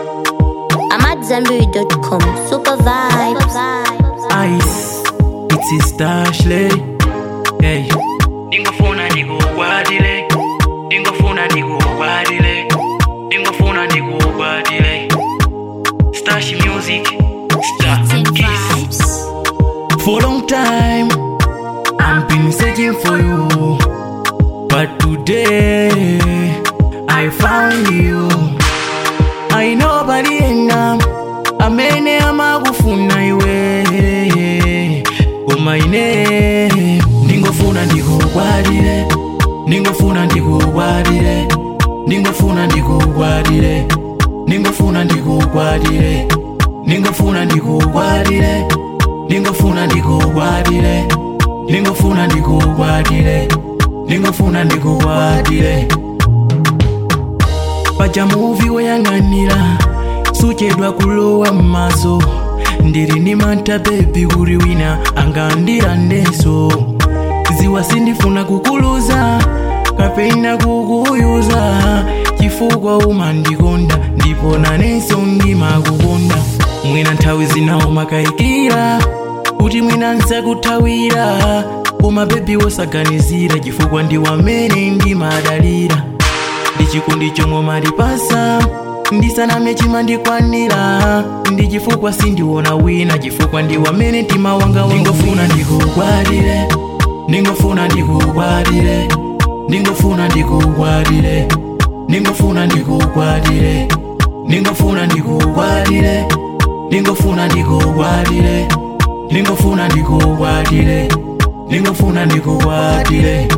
I'm at Zenberry.com. Super vibes. Ice, it's a Stashley. Hey. Ndingofuna ndikukwatile, ndingofuna ndikukwatile, ndingofuna ndikukwatile. Stash music, star kiss. For a long time, I've been searching for you, but today I found you. I know by the end I'm amene amakufuna iwe umaine ndingofuna ndikukwatile ndingofuna ndikukwatile ndingofuna ndikukwatile ndingofuna ndikukwatile ndingofuna ndikukwatile ndingofuna ndikukwatile ndingofuna ndikukwatile ndingofuna ndikukwatile pachamuvi woyang'anira suchedwa kulowa mmaso ndiri ndi mantha bebi kuti wina angandira ndenso ziwa sindifuna kukuluza kapena kukuyuza chifukwa umandikonda ndipo nanenso ndimakukonda mwina nthawi zinawo makayikira kuti mwina nsakuthawira koma bebi wosaganizira chifukwa ndiwamene ndimadalira ndichikondi chomwe malipasa ndisaname chimandikwanira ndi chifukwa sindiona wina chifukwa ndiwamene mtima wanga ndingofuna ndikukwatire ndingofuna ndikukwatire ndingofuna ndikukwatire ndingofuna ndikukwatire ndingofuna ndikukwatire ndingofuna ndikukwatire ndingofuna ndikukwatire ndingofuna ndikukwatire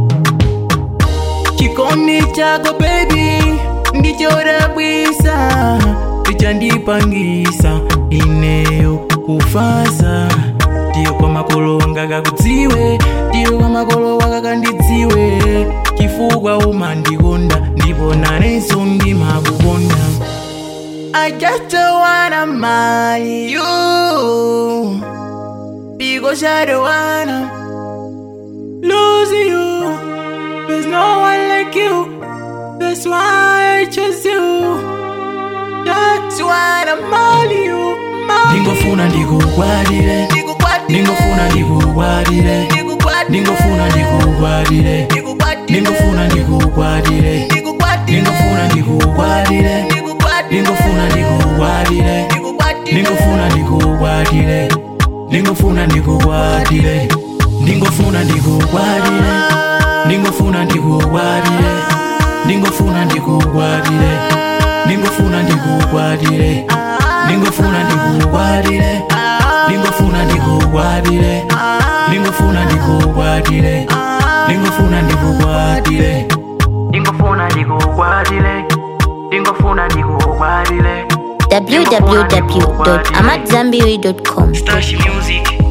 chikondi chako baby ndichodabwisa tichandipangisa ineyo kufasa tiyo kwa makolo wanga kakudziwe tiyo kwa makolo wanga kandidziwe chifukwa umandikonda ndipo nanenso ndimakukonda I just wanna marry you because I don't wanna lose you. There's no one like you. That's why I chose you. That's why I'm all you. Ndingofuna ndikukwatire, ndingofuna ndikukwatire, ndingofuna ndikukwatire, ndingofuna ndikukwatire, ndingofuna ndikukwatire, ndingofuna ndikukwatire, ndingofuna ndikukwatire, ndingofuna ndikukwatire, ndingofuna ndikukwatire, ndingofuna ndikukwatire, ndingofuna ndikukwatire, ndingofuna ndikukwatire, ndingofuna ndikukwatire, ndingofuna ndikukwatire, ndingofuna ndikukwatire, ndingofuna ndikukwatire, ndingofuna ndikukwatire, ndingofuna ndikukwatire. www.amatzambiri.com. Stash music.